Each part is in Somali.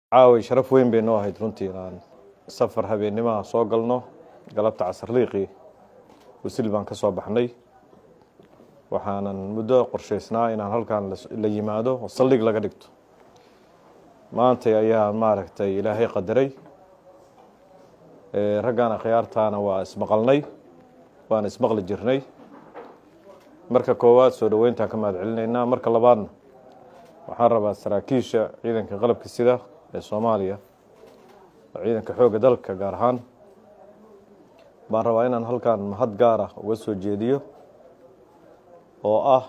caaway sharaf weyn bay noo ahayd runtii inaan safar habeennimaha soo galno galabta casarliiqii wasil baan ka soo baxnay waxaanan muddo qorshaysnaa inaan halkan la yimaado oo saldhig laga dhigto maantay ayaa maaragtay ilaahay qadaray raggan akhyaartaana waa ismaqalnay waana ismaqli jirnay marka koowaad soo dhoweyntaan ka mahad celinaynaa marka labaadna waxaan rabaa saraakiisha ciidanka qalabka sida ee soomaaliya oo ciidanka xoogga dalka gaar ahaan baan rabaa inaan halkan mahad gaar ah uga soo jeediyo oo ah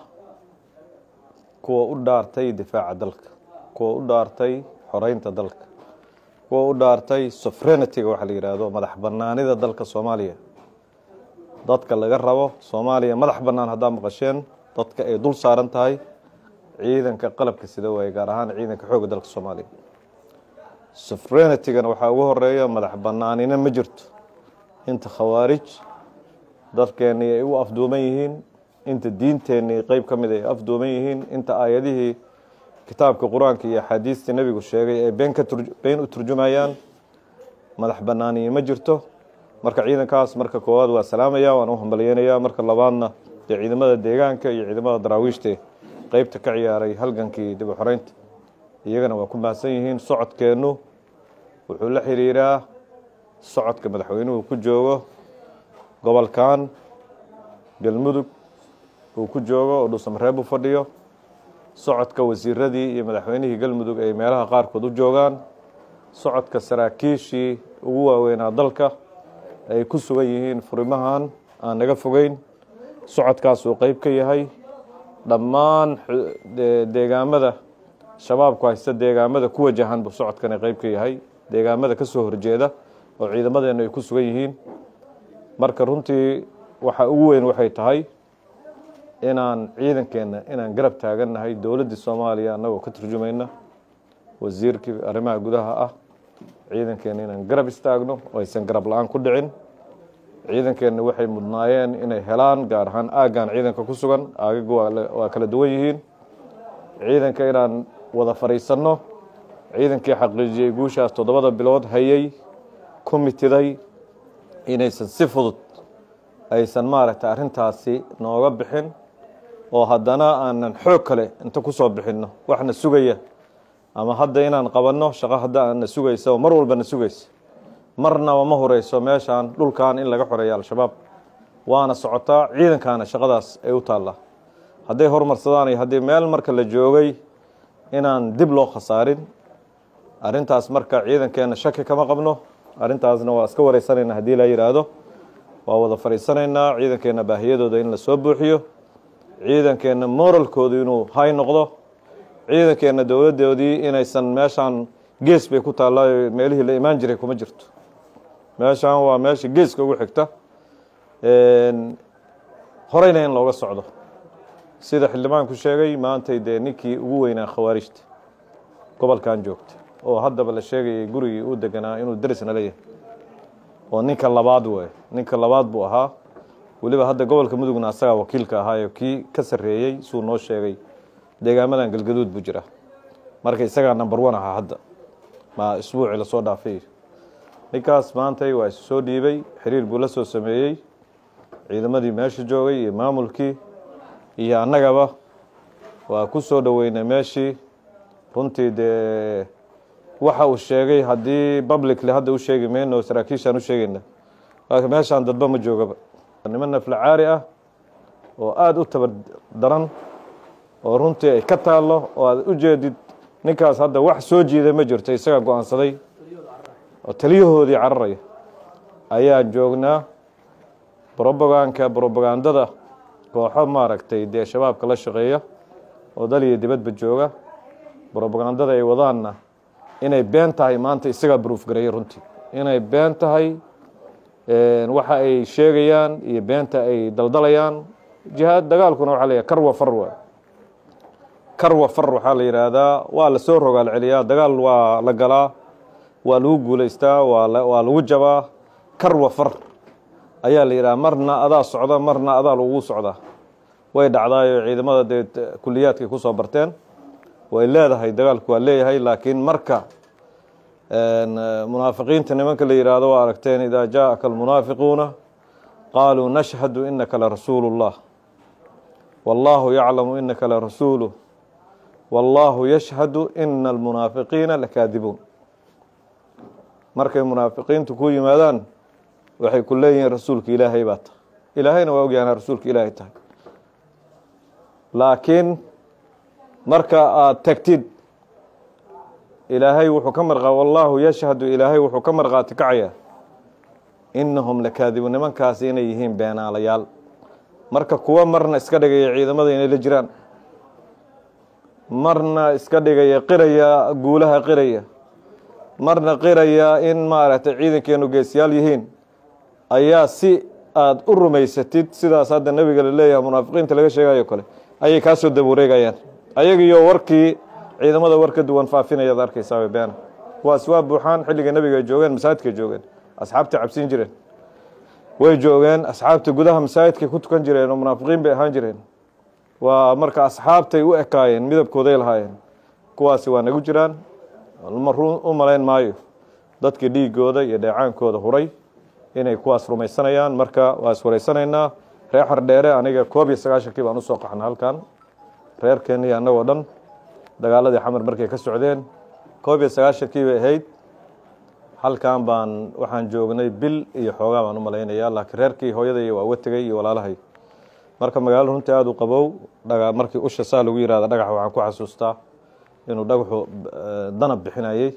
kuwa u dhaartay difaaca dalka kuwa u dhaartay xoreynta dalka kuwa u dhaartay sofrenityga waxa la yidhaahdo madax banaanida dalka soomaaliya dadka laga rabo soomaaliya madax bannaan haddaa maqasheen dadka ay dul saaran tahay ciidanka qalabka sida waaye gaar ahaan ciidanka xoogga dalka soomaaliya sofrenitygana waxaa ugu horeeya madax banaanina ma jirto inta khawaarij dadkeennii ay u afduuman yihiin inta diinteennii qeyb ka mid ay afduuman yihiin inta aayadihii kitaabka qur-aanka iyo axaadiistii nebigu sheegay ay been ka been u turjumayaan madax banaaniyi ma jirto marka ciidankaas marka koowaad waa salaamaya waan u hambalyeynaya marka labaadna dee ciidamada deegaanka iyo ciidamada daraawiishte qeybta ka ciyaaray halgankii dib u xoreynta iyagana waa ku mahadsan yihiin socodkeennu wuxuu la xiriiraa socodka madaxweynuhu ku joogo gobolkan galmudug uu ku joogo oo dhuusamareeb u fadhiyo socodka wasiiradii iyo madaxweynihii galmudug ay meelaha qaarkood u joogaan socodka saraakiishii ugu waaweynaa dalka ay ku sugan yihiin furimahan aan naga fogeyn socodkaas uu qeyb ka yahay dhammaan deegaamada shabaabku haysta deegaamada ku wajahan buu socodkani qeyb ka yahay deegaamada ka soo horjeeda oo ciidamadeennu ay ku sugan yihiin marka runtii waxa ugu weyn waxay tahay inaan ciidankeenna inaan garab taagannahay dowladdii soomaaliya annagoo ka turjumayna wasiirkii arrimaha gudaha ah ciidankeenna inaan garab istaagno oo aysan garab la-aan ku dhicin ciidankeenna waxay mudnaayeen inay helaan gaar ahaan aaggan ciidanka ku sugan aagagu waa kala duwan yihiin ciidanka inaan wada fadhiisanno ciidankii xaqiijiyey guushaas toddobada bilood hayay ku mitiday inaysan si fudud aysan maaragtay arrintaasi nooga bixin oo haddana aanan xoog kale inta ku soo bixinno waxna sugaya ama hadda inaan qabanno shaqo hadda aana sugaysa oo mar walbana sugaysa marnaba ma horeyso meeshaan dhulkan in laga xoreeya al-shabaab waana socotaa ciidankaana shaqadaas ay u taallaa hadday horumarsadaan iyo haddii meel marka la joogay inaan dib loo khasaarin arrintaas marka ciidankeenna shaki kama qabno arrintaasna waa iska wareysanaynaa haddii la yidhaahdo waa wada fadhiisanaynaa ciidankeenna baahiyadooda in la soo buuxiyo ciidankeenna moralkoodu inuu hay noqdo ciidankeenna dowladdoodii inaysan meeshaan gees bay ku taallaa meelihii la imaan jiray kuma jirto meeshaan waa meesha geeska ugu xigta horeyna in looga socdo sida xildhibaanku sheegay maantay dee ninkii ugu weynaa khawaarijta gobolkan joogta oo haddaba la sheegayay gurigii uu deganaa inuu derisna leeyahay oo ninka labaad wey ninka labaad buu ahaa weliba hadda gobolka mudugna asagaa wakiilka ahaayo kii ka sarreeyey suu noo sheegay deegaamadan galgaduud buu jira marka isagaa number one ahaa hadda ma isbuucii lasoo dhaafay ninkaas maantay waa isu soo dhiibay xiriir buu la soo sameeyey ciidamadii meesha joogay iyo maamulkii iyo annagaba waa ku soo dhoweynay meeshii runtii dee waxa uu sheegay haddii publicly hadda u sheegi mayno saraakiishaan u sheegayna laakiin meeshaan dadba ma joogaba niman nafla caari ah oo aada u tabar daran oo runtii ay ka taallo oo aad u jeedid ninkaas hadda wax soo jiiday ma jirto isagaa go-aansaday oo taliyahoodii cararaya ayaan joognaa broboganka brobagandada kooxo maaragtay dee shabaabka la shaqeeya oo dal iyo dibadba jooga brobagandada ay wadaanna inay been tahay maanta isagaa bruuf gareeyay runtii inay been tahay waxa ay sheegayaan iyo beenta ay daldalayaan jihaad dagaalkuna waxaa la yidhaha karwa far waa karwa far waxaa la yidhaahdaa waa lasoo rogaal celiyaa dagaal waa la galaa waa lagu guulaystaa waa lagu jabaa karwa far ayaa la yidhaha marna adaa socda marna adaa lagu socdaa way dhacdaayo ciidamada dee kuliyaadkay ku soo barteen way leedahay dagaalku waa leeyahay laakiin marka munaafiqiinta nimanka la yihahdo waa aragteen idaa jaaءaka almunaafiquuna qaaluu nashhadu inaka larasuulu اllah wاllahu yaclamu inaka larasuuluh wاllahu yashhadu ina almunaafiqiina lakaadibuun markay munaafiqiintu ku yimaadaan waxay ku leeyihiin rasuulka ilaahay baa tahay ilaahayna waa ogyaana rasuulka ilaahay tahay laakiin marka aada tagtid ilaahay wuxuu ka marqa wallaahu yashhadu ilaahay wuxuu ka marqaati kacaya inahum lakaadibuun nimankaasi inay yihiin beenaalayaal marka kuwa marna iska dhigaya ciidamada inay la jiraan marna iska dhigaya qiraya guulaha qiraya marna qiraya in maaragtay ciidankeenu geesiyaal yihiin ayaa si aada u rumaysatid sidaas hadda nebiga la leeyahay munaafiqiinta laga sheegayo kale ayay kaa soo dabawareegayaan ayagiyo warkii ciidamada war ka duwan faafinaya ad arkaysaa beena kuwaas waa buuxaan xilliga nebiga ay joogeen masaajidkay joogeen asxaabta cabsin jireen way joogeen asxaabta gudaha masaajidkay ku tukan jireen oo munaafiqiin bay ahaan jireen waa marka asxaabtay u ekaayeen midabkooday lahaayeen kuwaasi waa nagu jiraan u malayn maayo dadkii dhiigooda iyo dheecaankooda huray inay kuwaas rumaysanayaan marka waa iswareysanaynaa reer xardheere aniga koob iyo sagaashankii baan usoo qaxna halkan reerkeennii annagoo dhan dagaaladii xamar markay ka socdeen koob iyo sagaashankii bay ahayd halkan baan waxaan joognay bil iyo xoogaa baan u malaynayaa laakiin reerkii hooyaday waa uga tegey iyo walaalahay marka magaalo runtii aada u qabow dhaga markii usha saa lagu yihahda dhagaxa waxaan ku xasuustaa inuu dhagaxu danab bixinayey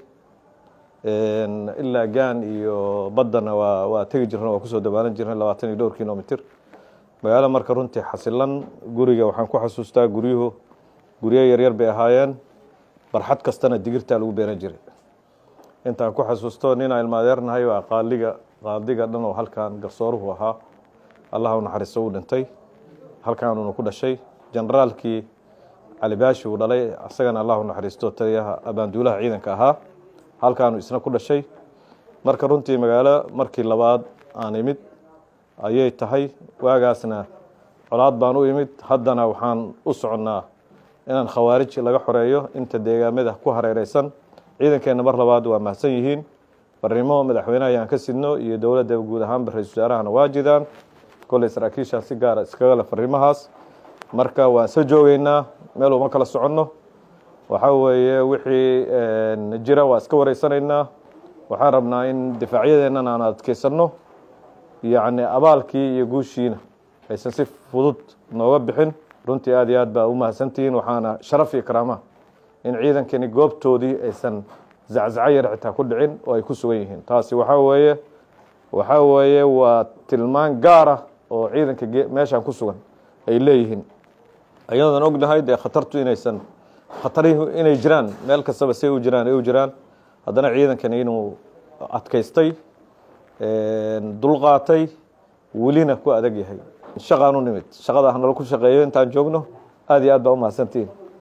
ilaa gaan iyo baddana waa waa tegi jirna waa kusoo dabaalan jirnay labaatan iyo dhowr kilomitr magaalo marka runtii xasilan guriga waxaan ku xasuustaa guryuhu guryo yaryar bay ahaayeen barxad kastana digirtaa lagu beeran jiray intaan ku xasuusto ninaa ilmaadeernahay waa qaaliga qaadiga dhan oo halkan garsooruhu ahaa allah u naxariisto uu dhintay halkaanuna ku dhashay generaalkii calibaashi uu dhalay asagana allah u naxariisto taliyaha abaanduulaha ciidanka ahaa halkaanu isna ku dhashay marka runtii magaalo markii labaad aan imid ayay tahay waagaasna colaad baan u imid haddana waxaan u soconnaa inaan khawaarij laga xoreeyo inta deegaamada ku hareereysan ciidankeenna mar labaad waa mahadsan yihiin barnimo madaxweyneha ayaan ka sidno iyo dowladda guud ahaanba ra-isul wasaarahana waa jidaan kolley saraakiisha si gaara iskaga le fariimahaas marka waan soo joogeynaa meel uma kala soconno waxaa weeye wixii jira waa iska wareysanaynaa waxaan rabnaa in difaacyadeennan aan adkeysanno yacni abaalkii iyo guushiina aysan si fudud nooga bixin runtii aad iyo aad baa u mahadsantihiin waxaana sharaf iyo karaama in ciidankani goobtoodii aysan zaczaco yar xitaa ku dhicin oo ay ku sugan yihiin taasi waxaa weeye waxaa weeye waa tilmaan gaar ah oo ciidanka meeshaan ku sugan ay leeyihiin ayadoodan ognahay dee khatartu inaysan khatarihu inay jiraan meel kastaba say u jiraan ay u jiraan haddana ciidankani inuu adkaystay dulqaatay welina ku adag yahay shaqaan u nimid shaqada hanala ku shaqeeyo intaan joogno aad iyo aad baa u mahadsantihiin